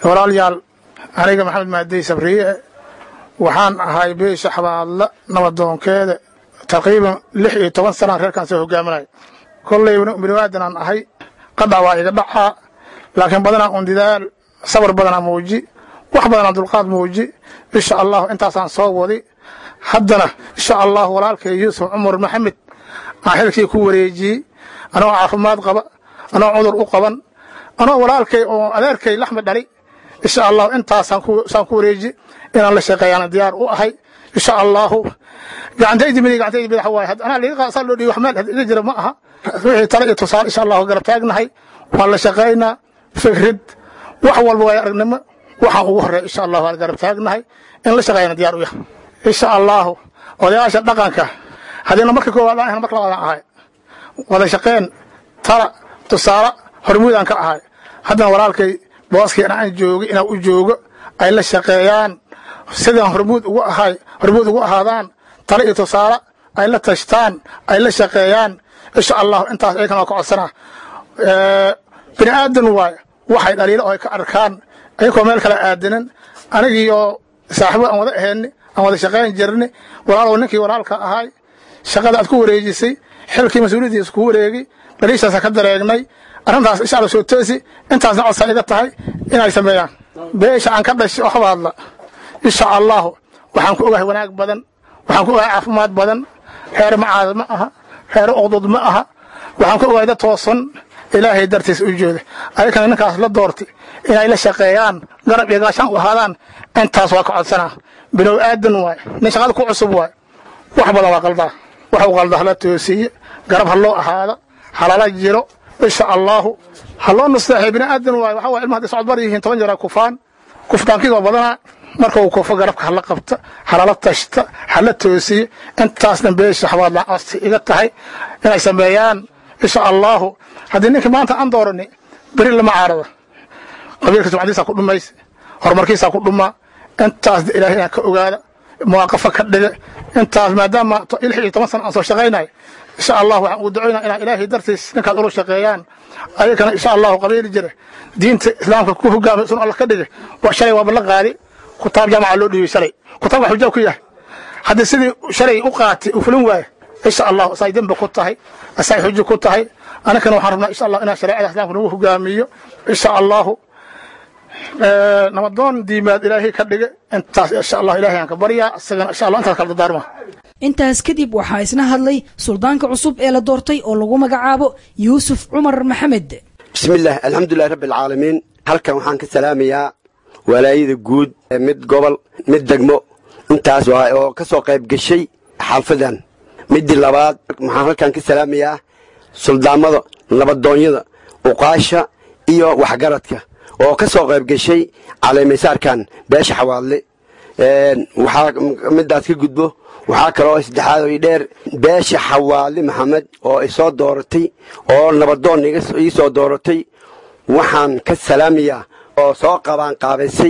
walaalayaal aniga maxamed maadey sabriye waxaan ahay beesha xabaadla nabadoonkeeda taqriiban lix iyo toban sanaan reerkaan soo hogaaminaya kollayba biniwaadanaan ahay qadhac waa iga dhacaa laakiin badanaa un didaal sabar badanaa muuji wax badanaa dulqaad muuji insha allahu intaasaan soo wadi haddana insha allahu walaalkay yuusuf cumar maxamed aan xilkii ku wareejiyey anoo caafimaad qaba anoo cudur u qaban anoo walaalkay oo adeerkay laxmi dhali insha allahu intaasaan ku wareeji inaan la shaqeeyaan diyaar u ahay insha allahu gacantaydi midig gacantaydi midax waaye anaa liiga qaasaa loo dhiibi wax meel iga jira ma aha wixii tale iyo tusaale insha allahu garab taagnahay waan la shaqaynaa fikrid wax walba waayo aragnimo waxaan ugu horreeya insha allahu waan garab taagnahay in la shaqeeyana diyaar u yahay insha allahu odayaasha dhaqanka haddiina marka koowaad aan ahayn marka labaadaan ahay wada shaqeen tala tusaale hormuudaan ka ahay haddana walaalkay booskii aan joogi inaan u joogo ay la shaqeeyaan sidaan hormuud ugu ahay hormuud ugu ahaadaan tale iyo tusaale ay la tashtaan ay la shaqeeyaan insha allahu intaas ayagana waa ka codsanaa bini aadan waaye waxay dhaliilo oo ay ka arkaan ayagoo meel kale aadanan anigii oo saaxiibo aan wada ahayni aan wada shaqayn jirni walaalow ninkii walaalka ahay shaqada aad ku wareejisay xilkii mas-uuliyaddiisa ku wareegi dhaliishaasa ka dareegnay arrintaas insha alla soo toosi intaasna codsaa iga tahay inay sameeyaan beesha aan ka dhashay oo habaadla insha allahu waxaan ku ogahay wanaag badan waxaan ku ogahay caafimaad badan reer macaad ma aha reer uqdud ma aha waxaan ku ogahay dad toosan ilaahay dartiis u jooda ayakana ninkaas la doortay inay la shaqeeyaan garab iyo gaashaan u ahaadaan intaas waa ka codsanaa bilow aadan waaye nin shaqada ku cusub waaye wax badan waa qaldaa wax u qalda hala toosiye garab ha loo ahaada halala jiro insha allahu ha loo nasteexay bini aadan waaye waxaa waye ilmaha hadday socod bar yihiin toban jeer kufaan kuftaankiga badanaa marka uu kufo garabka hala qabta halala tashta hala toosiye intaasna beesha xabaadla costi iga tahay inay sameeyaan insha allahu haddii ninkii maanta aan doorani beri lama caarada qabiilka sumcadiisa ku dhumaysa horumarkiisa ku dhumaa intaas ilaahay inaan ka ogaada muwaaqafa ka dhiga intaas maadaama lix iyo toban sana aan soo shaqaynayo insha allah waxaan ugu ducaynaa inaa ilaahay dartiis ninkaad ula shaqeeyaan ayagana insha allahu qabiili jira diinta islaamka ku hogaamay sun alla ka dhige shalay waaba la qaadi kutaab jaamaca loo dhiibay shalay kutaabka xujaab ku yahay haddii sidii shalay u qaatay uu fulin waayo insha allahu asay dembi ku tahay asay xujo ku tahay anakana waxaan rabnaa insha allah inaa shareecada islaamka nagu hogaamiyo insha allahu nabadoon diimaad ilaahay ka dhige intaas insha allah ilahay aan ka baryaa isagana insha allah intaas kala dardaarma intaas kadib waxaa isna hadlay suldaanka cusub ee la doortay oo lagu magacaabo yuusuf cumar maxamed bismillaah alxamdulilahi rabbi alcaalamiin halkan waxaan ka salaamayaa walaayada guud mid gobol mid degmo intaas waa oo ka soo qayb gashay xalfadan midii labaad waxaan halkan ka salaamayaa suldaamada nabadoonyada uqaasha iyo waxgaradka oo ka soo qayb gashay caleemaysaarkan beesha xawaadle waxaa midaas ka gudbo waxaa kaloo saddexaad oo dheer beesha xawaadle maxamed oo i soo dooratay oo nabadoon ii soo dooratay waxaan ka salaamayaa oo soo qabaan qaabaysay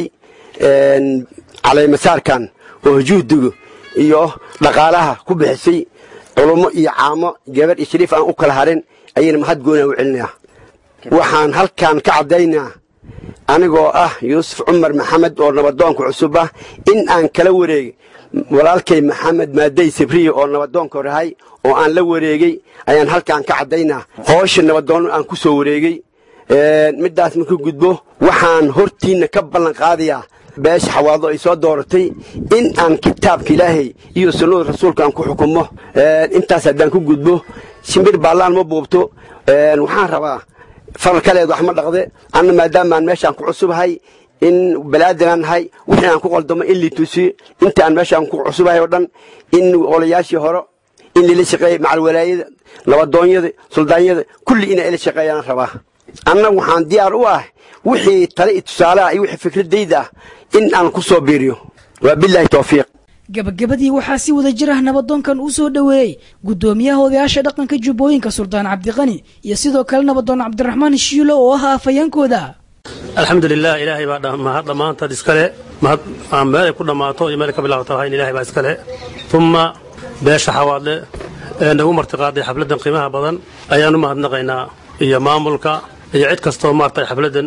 caleemasaarkan oo juhdiga iyo dhaqaalaha ku bixisay culummo iyo caamo gabadh iyo shariif aan u kala harin ayayna mahad goonaa u celinayaa waxaan halkan ka caddaynaa anigoo ah yuusuf cumar maxamed oo nabadoonka cusub ah in aan kala wareegay walaalkay maxamed maadey sabriye oo nabadoonka horahay oo aan la wareegey ayaan halkan ka caddaynaa hoosha nabadoon aan ku soo wareegey middaas marku gudbo waxaan hortiinna ka ballan qaadayaa beesha xawaado ay soo dooratay in aan kitaabka ilaahay iyo sunnada rasuulka aan ku xukumo intaas haddaan ku gudbo shimbir baallaan ma buubto waxaan rabaa faral kaleed wax ma dhaqde anna maadaamaan meeshaan ku cusubahay in balaadanaan nahay wixii aan ku qaldamo in liitusiyo inta aan meeshaan ku cusubahay oo dhan in olayaashii hore in lila shaqeeya macalwalaayada nabadoonyada suldaanyada kulli inay ila shaqeeyaan rabaa anna waxaan diyaar u ah wixii tale iyo tusaalaha iyo wixii fikradayda ah in aan ku soo biiriyo waa bilaahi towfiiq gabagabadii waxaa si wada jir ah nabadoonkan uu soo dhoweeyey guddoomiyaha odayaasha dhaqanka jubbooyinka suldaan cabdiqani iyo sidoo kale nabadoon cabdiraxmaan shiilo oo ah afayeenkooda alxamdulilah ilaahay baa mahad dhammaantaad iskale mahad aan meelay ku dhammaato iyo meelay ka bilaabato lahayn ilahay baa iskale uma beesha xawaadle ee nagu martiqaaday xafladdan qiimaha badan ayaan u mahadnaqaynaa iyo maamulka iyo cid kastoo maartay xafladdan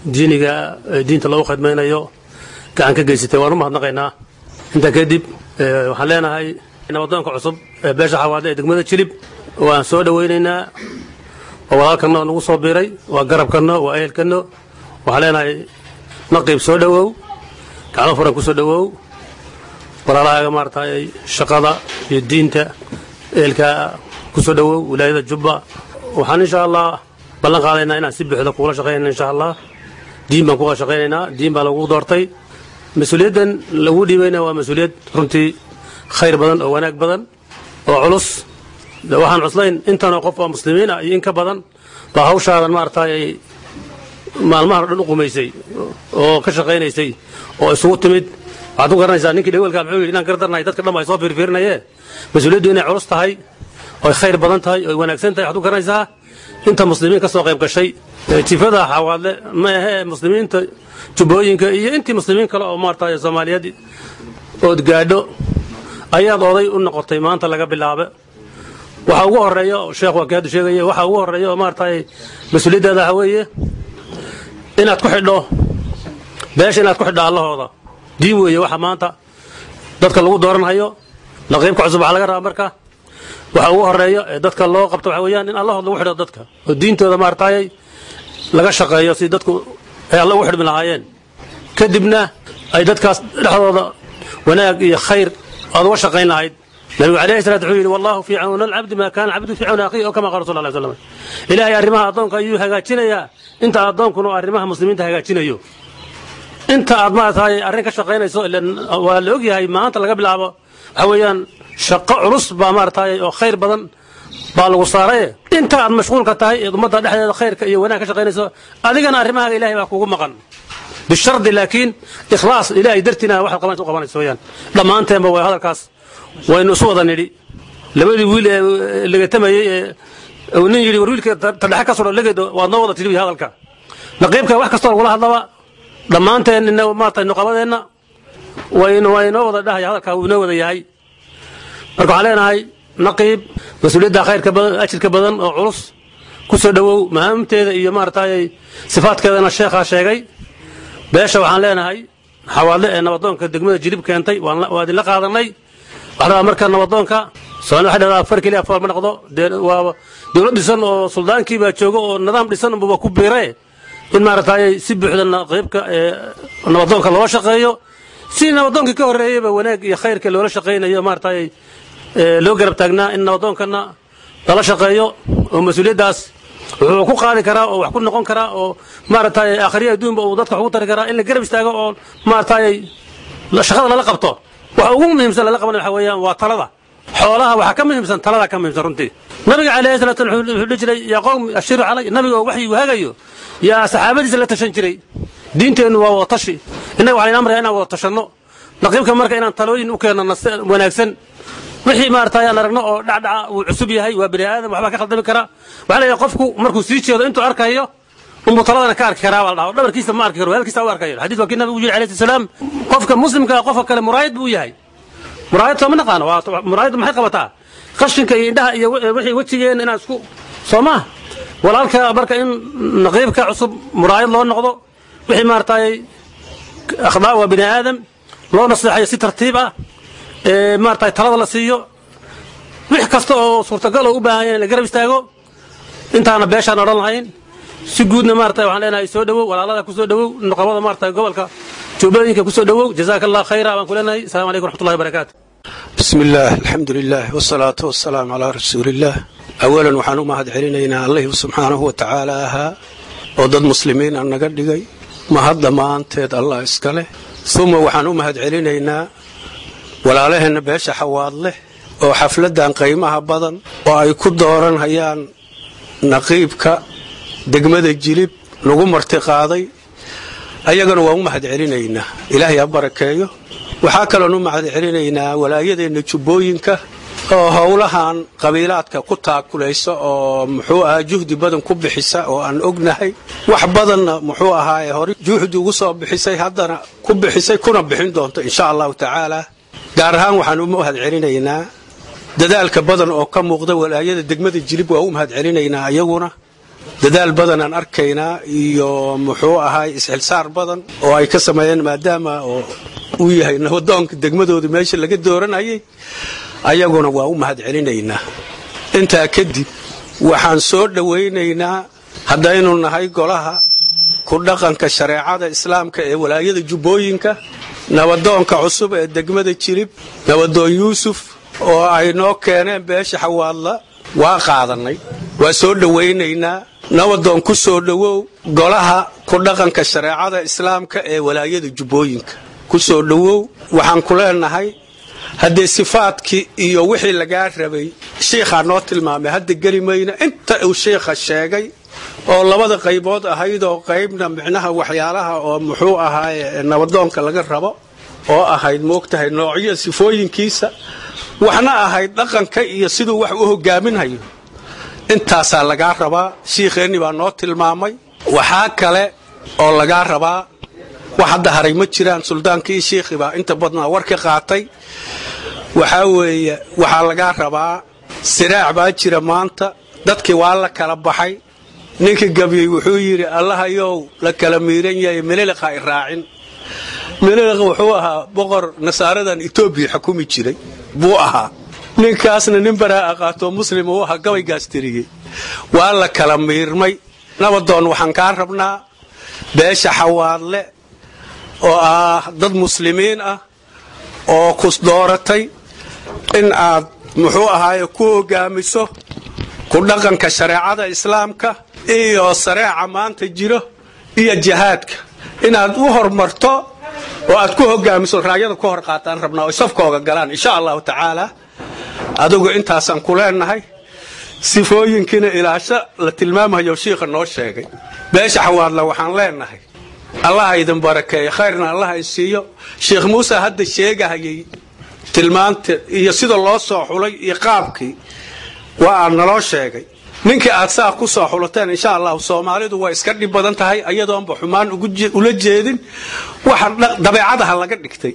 diiniga ee diinta loogu khidmaynayo gacan ka geysatay waan u mahadnaqaynaa intaa kadib waxaan leenahay nabadoonka cusub ee beesha xawaadle ee degmada jilib waan soo dhowaynaynaa waa walaalkanno nagu soo biiray waa garabkanno waa ehelkanno waxaan leenahay naqiib soo dhowow gacmo furan ku soo dhowow walaalahaaga maaragtay shaqada iyo diinta ehelka ku soo dhowow wilaayada jubba waxaan insha allah ballan qaadaynaa inaan si buuxda kuula shaqaynayna insha allah diin baan kuga shaqaynaynaa diin baa lagu doortay mas-uuliyaddan lagu dhiibayna waa mas-uuliyad runtii khayr badan oo wanaag badan oo culus waxaan cuslayn intanoo qof oo muslimiin ah iyo in ka badan baa hawshaadan maaragtay maalmahan o dhan u qumaysay oo ka shaqaynaysay oo isugu timid waxaad ku garanaysaa ninkii dhawelkaa muxuu yidhi inaan gardarnahay dadka dhan ba ay soo fiirfiirinaye mas-uuliyaddu inay culus tahay oy khayr badan tahay oy wanaagsan tahay waxaad ku garanaysaa inta muslimiin ka soo qayb gashay jifada xawaadle ma ahee muslimiinta jubbooyinka iyo intii muslimiin kale oo maaragtay soomaaliyeed ood gaadho ayaad oday u noqotay maanta laga bilaaba waxa ugu horeeya sheekh waa kii hadda sheegaya waxa ugu horeeya oo maaragtay mas-uuliyaddaada waxa weeye inaad ku xidho beesha inaad ku xidho allahooda diin weeye waxa maanta dadka lagu dooranhayo naqiibka cusub waxaa laga rabaa marka waxa ugu horeeya ee dadka loo qabto waxa weeyaan in allahooda lagu xidho dadka oo diintooda maaragtay laga shaqeeyo si dadku ay alla ugu xidhmi lahaayeen kadibna ay dadkaas dhexdooda wanaag iyo khayr aad uga shaqayn lahayd nabigu alayhi salaatu wuxuu yidhi wallahu fii cawna alcabdi maa kaana alcabdu fii cawna akhiihi oo kama qaala sal lla slam ilaahay arrimaha addoonka ayuu hagaajinayaa inta addoonkuna arrimaha muslimiinta hagaajinayo inta aad maaragtay arrin ka shaqaynayso ilan waa la ogyahay maanta laga bilaabo waxa weeyaan shaqo culus baa maaragtay oo khayr badan baa lagu saaraye inta aad mashquulka tahay eed ummadda dhexdeeda khayrka iyo wanaag ka shaqaynayso adigana arrimahaaga ilahay baa kugu maqan bishardi laakiin ikhlaas ilaahay dartiina waxaad qabanaysa u qabanaysa weeyaan dhammaanteenba waa hadalkaas waynu isu wada nidhi labadii wiil ee legatamayey ee nin yidhi war wiilka tadhexe ka sudho legedo waad noo wada tidhi hadalka naqiibka wax kastoo lagula hadlaba dhammaanteen ina maarata nuqabadeenna waynu waynoo wada dhahaya hadalkaa wuu inoo wada yahay marka waxaan leenahay naqiib mas-uuliyadda khayrka badan ajirka badan oo culus ku soo dhowow mahaamteeda iyo maaragtay sifaadkeedana sheekhaa sheegay beesha waxaan leenahay xawaadle ee nabadoonka degmada jilib keentay waa idinla qaadanay waxaa rabaa marka nabadoonka soomali waxay dhahdaa far keliya fool ma noqdo waa dowlad dhisan oo suldaankii baa jooga oo nidaam dhisan unbuba ku biire in maaragtay si buuxda naqiibka ee nabadoonka loola shaqeeyo si nabadoonkii ka horreeyeyba wanaag iyo khayrka loola shaqaynayo maaragtay loo garab taagnaa in nabadoonkana lala shaqeeyo oo mas-uuliyaddaas wuxuu ku qaadi karaa oo wax ku noqon karaa oo maaragtay akhriya adduunba uu dadka wax ugu tari karaa in la garab istaago oo maaragtay shaqada lala qabto waxa ugu muhiimsan lala qabanay waxa weeyaan waa talada xoolaha waxaa ka muhiimsan talada ka muhiimsan runtii nabiga calayhi salatu wasallam wuxuu dhihi jiray yaa qowm ashiru calay nabiga oo waxyigu hagayo yaa saxaabadiisa la tashan jiray diinteennu waa wada tashi innaga waxaan amraya inaan wada tashanno naqiibka marka inaan talooyin u keenno wanaagsan wixii maaragtay aan aragno oo dhacdhaca uu cusub yahay waa bini aadam waxbaa ka khaldami karaa waxaa leeyahay qofku markuu sii jeedo intuu arkayo unbuu taladana ka arki karaa baa la dhaha dhabarkiisa ma arki karo hadalkiisa u arkayo xadiis waa kii nabigu yidhi alayhi salaam qofka muslimka qofka kale muraayad buu yahay muraayad soo ma naqaano waa muraayaddu maxay qabataa qashinka iyo indhaha iyo wixii wejigeena inaan isku soo maa walaalka marka in naqiibka cusub muraayad loo noqdo wixii maaragtay akhdaa waa bini aadam loo naseexayo si tartiib ah ee maaragtay talada la siiyo wix kasta oo suurtagal oo u baahan yahay in la garab istaago intaana beeshaan odhan lahayn si guudna maaragtay waxaan leenahay soo dhowow walaalada ku soo dhowow nuqabada maaragtay gobolka jubbooyinka ku soo dhowow jazaaka allah khayra baan ku leenahay assalamu calaykum raxmatullahi wabarakaatu بسم الله الحمد لله والصلاة والسلام على رسول الله أولا waxaan u mahad celinaynaa allihii subxaanahu wa tacaala ahaa oo dad muslimiin aan naga dhigay mahad dhammaanteed allah iska leh uma waxaan u mahad celinaynaa walaalaheenna beesha xawaad leh oo xafladdan qiimaha badan oo ay ku dooranhayaan naqiibka degmada jilib lagu martiqaaday ayagana waan u mahad celinaynaa ilaahay ha barakeeyo waxaa kaloon u mahad celinaynaa walaayadeenna jubbooyinka oo howlahan qabiilaadka ku taakulaysa oo muxuu ahaa juhdi badan ku bixisa oo aan ognahay wax badanna muxuu ahaaye hore juhdi ugu soo bixisay haddana ku bixisay kuna bixin doonto insha allahu tacaala gaar ahaan waxaan u mahad celinaynaa dadaalka badan oo ka muuqda walaayada degmada jilib waa u mahad celinaynaa ayaguna dadaal badan aan arkaynaa iyo muxuu ahaay isxilsaar badan oo ay ka sameeyeen maadaama oo uu yahay nabadoonka degmadooda meesha laga dooranayay ayaguna waa u mahad celinaynaa intaa kadib waxaan soo dhowaynaynaa haddaynu nahay golaha ku dhaqanka shareecada islaamka ee walaayada jubbooyinka nabadoonka cusub ee degmada jirib nabadoon yuusuf oo ay noo keeneen beesha xawaadla waa qaadannay waa soo dhowaynaynaa nabadoon ku soo dhowow golaha ku dhaqanka shareecada islaamka ee walaayada jubbooyinka ku soo dhowow waxaan ku leenahay haddee sifaadkii iyo wixii lagaa rabay shiikhaa noo tilmaamay hadda geli mayna inta uu shiikha sheegay oo labada qaybood ahayd oo qaybna micnaha waxyaalaha oo muxuu ahaaye nabadoonka laga rabo oo ahayd moogtahay noocyo sifooyinkiisa waxna ahayd dhaqanka iyo siduu wax u hogaaminhayo intaasaa lagaa rabaa shiikheenni baa noo tilmaamay waxaa kale oo lagaa rabaa wax hadda haray ma jiraan suldaankii shiikhi baa inta badnaa war ka qaatay waxaa weeye waxaa lagaa rabaa siraac baa jira maanta dadkii waa la kala baxay ninkii gabyey wuxuu yidhi allahayow la kala miiran yahay meleliqa i raacin meleliq wuxuu ahaa boqor nasaaradan etoobiya xukumi jiray buu ahaa ninkaasna nin baraa aqaatoo muslim uu ahaa gabaygaas tiriyey waa la kala miirmay nabadoon waxaan kaa rabnaa beesha xawaadle oo ah dad muslimiin ah oo kus dooratay in aad muxuu ahaaye ku hogaamiso ku dhaqanka shareecada islaamka iyo sareeca maanta jiro iyo jihaadka inaad u hormarto oo aad ku hogaamiso raayada ku hor qaataan rabnaa oy safkooga galaan insha allahu tacaala adigu intaasaan ku leenahay sifooyinkiina ilaasho la tilmaamayo shiikha noo sheegay beesha xawaadla waxaan leenahay allaha idin barakeeyo khayrna allaha isiiyo sheekh muuse hadda sheegahayay tilmaanta iyo sida loo soo xulay iyo qaabkii waa aad naloo sheegay ninkii aad saa ku soo xulateen insha allahu soomaalidu way iska dhib badan tahay iyadoonba xumaan ula jeedin waxa dabeecadaha laga dhigtay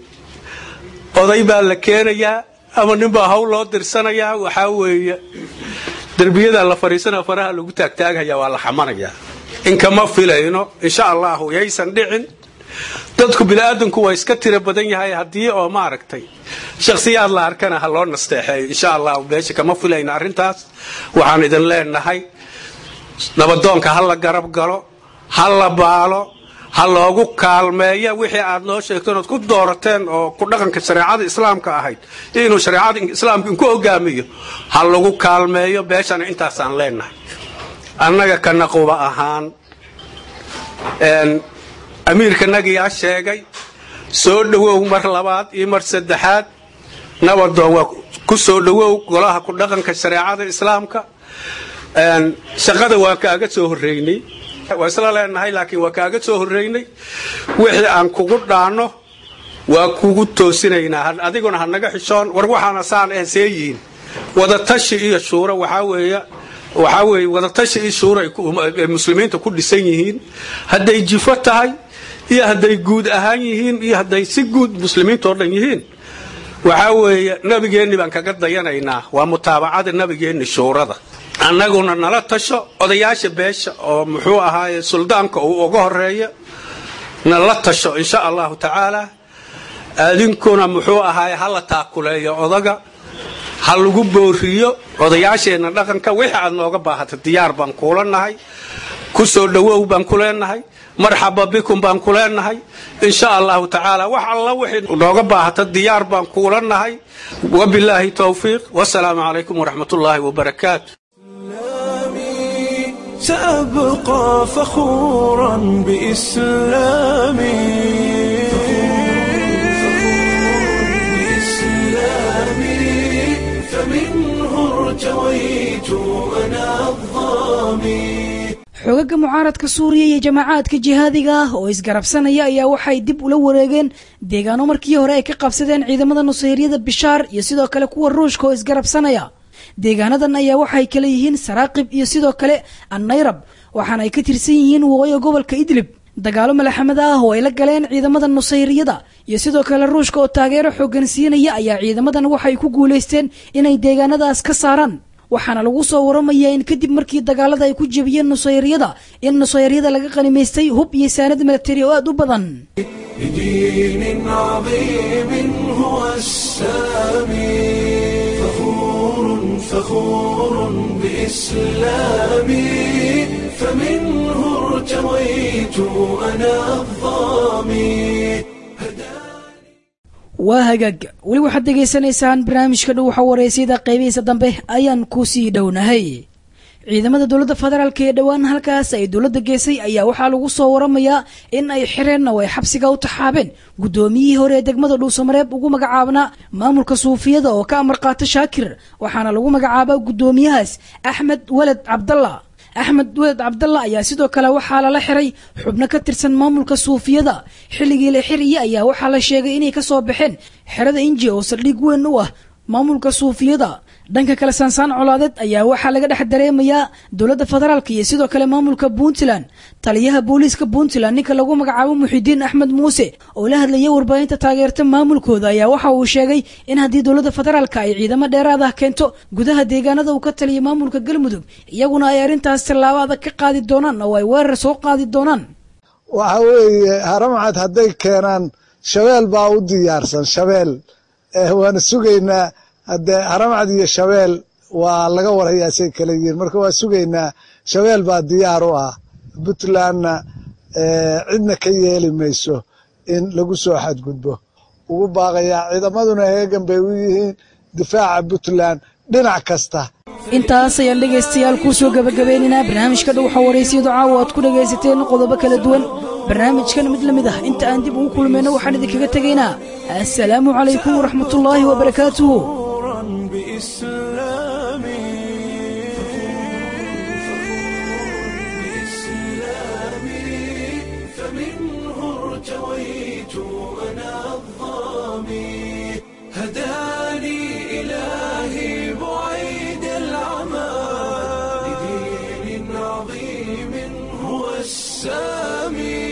oday baa la keenayaa ama ninbaa hawl loo dirsanayaa waxaa weeye derbiyadaa la fadhiisanaa faraha lagu taagtaagaya waa la xamanayaa inkama filayno insha allahu yaysan dhicin dadku biniaadanku waa iska tiro badan yahay haddii oo maaragtay shakhsiyaad la arkana ha loo nasteexeeyo insha allahu meesha kama filayno arrintaas waxaan idin leenahay nabadoonka ha la garab galo ha la baalo ha loogu kaalmeeya wixii aad noo sheegteen ood ku doorateen oo ku dhaqanka shareecada islaamka ahayd inuu shareecada islaamka inku hogaamiyo ha lagu kaalmeeyo beeshana intaasaan leenahay annaga ka naquba ahaan amiirkanagiyaa sheegay soo dhowow mar labaad iyo mar saddexaad nabadoon waa ku soo dhowow golaha ku dhaqanka shareecada islaamka shaqada waa kaaga soo horreynay waa isla leenahay laakiin waa kaaga soo horreynay wixii aan kugu dhaanno waa kugu toosinaynaa adiguna ha naga xishoon war waxaana saan eh see yihiin wadatashi iyo shuuro waxaa weeye waxaa weeye wadatashi iyo shuuro ay muslimiinta ku dhisan yihiin hadday jifo tahay iyo hadday guud ahaan yihiin iyo hadday si guud muslimiintao dhan yihiin waxaa weeye nabigeenni baan kaga dayanaynaa waa mutaabacada nabigeenni shuurada annaguna nala tasho odayaasha beesha oo muxuu ahaaye suldaanka uu uga horeeya nala tasho insha allahu tacaala adinkuna muxuu ahaaye hala taakuleeyo odaga ha lagu booriyo odayaasheenna dhaqanka wixii aad nooga baahata diyaar baan kuula nahay ku soo dhowow baan ku leenahay marxaba bikum baan ku leenahay insha allahu tacaala wax alla wixii nooga baahata diyaar baan kuula nahay wabilaahi towfiiq wasalaamu calaykum waraxmat ullaahi wabarakaatu سأبقى فخورا بإسلامي بإسلامي فمنه ارتويت أنا الظامي xoogagga mucaaradka suuriya iyo jamacaadka jihaadiga ah oo isgarabsanaya ayaa waxay dib ula wareegeen deegaano markii hore ay ka qabsadeen ciidamada nusayryada bishaar iyo sidoo kale kuwa ruushka oo isgarabsanaya deegaanadan ayaa waxay kala yihiin saraaqib iyo sidoo kale annayrab waxaana ay ka tirsan yihiin waqooyiga gobolka idlib dagaalo malaxamad ah oo ay la galeen ciidamada nusayriyada iyo sidoo kale ruushka oo taageero xooggan siinaya ayaa ciidamadan waxay ku guulaysteen inay deegaanadaas ka saaraan waxaana lagu soo waramayaa in kadib markii dagaalada ay ku jebiyeen nusayryada in nusayryada laga qanimaystay hub iyo saanad milatari oo aad u badan بدين عظيم هو السامي فخور فخور بإسلامي فمنه ارتويت أنا الظامي waa hagaag weli waxaad degaysanaysaan barnaamijka dhow waxa wareysiyada qaybihiisa dambe ayaan ku sii dhownahay ciidamada dowladda federaalk ee dhowaan halkaas ay dowladda geysay ayaa waxaa lagu soo waramayaa in ay xireen oo ay xabsiga u taxaabeen guddoomiyihii hore ee degmada dhuusamareeb ugu magacaabnaa maamulka suufiyada oo ka amar qaata shaakir waxaana lagu magacaabaa guddoomiyahaas axmed weled cabdalla axmed weled cabdalla ayaa sidoo kale waxaa lala xiray xubno ka tirsan maamulka suufiyada xilligii la xiriyey ayaa waxaa la sheegay inay ka soo baxeen xerada inji oo saldhig weyn u ah maamulka suufiyada dhanka kale saansaan colaadeed ayaa waxaa laga dhex dareemayaa dowladda federaalk iyo sidoo kale maamulka puntland taliyaha booliiska puntland ninka lagu magacaabo muxidiin axmed muuse oo la hadlayay warbaahinta taageerta maamulkooda ayaa waxa uu sheegay in haddii dowladda federaalk ay ciidamo dheeraad ah keento gudaha deegaanada uu ka taliyay maamulka galmudug iyaguna ay arrintaas tallaabo adag ka qaadi doonaan oo ay weerar soo qaadi doonaan waxa weeye haramcad hadday keenaan shabeel baa u diyaarsan shabeel waana sugaynaa hadde haramcad iyo shabeel waa laga warayaa say kala yihiin marka waa sugaynaa shabeel baa diyaar u ah puntlandna cidna ka yeeli mayso in lagu soo xadgudbo ugu baaqayaa ciidamaduna heegan bay u yihiin difaaca puntland dhinac kasta intaas ayaan dhegaystayaal kuu soo gabagabeynaynaa barnaamijka dhow waxaa waraysiyadu caawa aad ku dhagaysateen qodobo kala duwan barnaamijkan mid la mid ah inta aan dib ugu kulmayno waxaan idinkaga tegaynaa assalaamu calaykum waraxmatullaahi wabarakaatuhu فمنه ارتويت أنا الظامي هداني إلهي بعيد العمى لدين عظيم هو السامي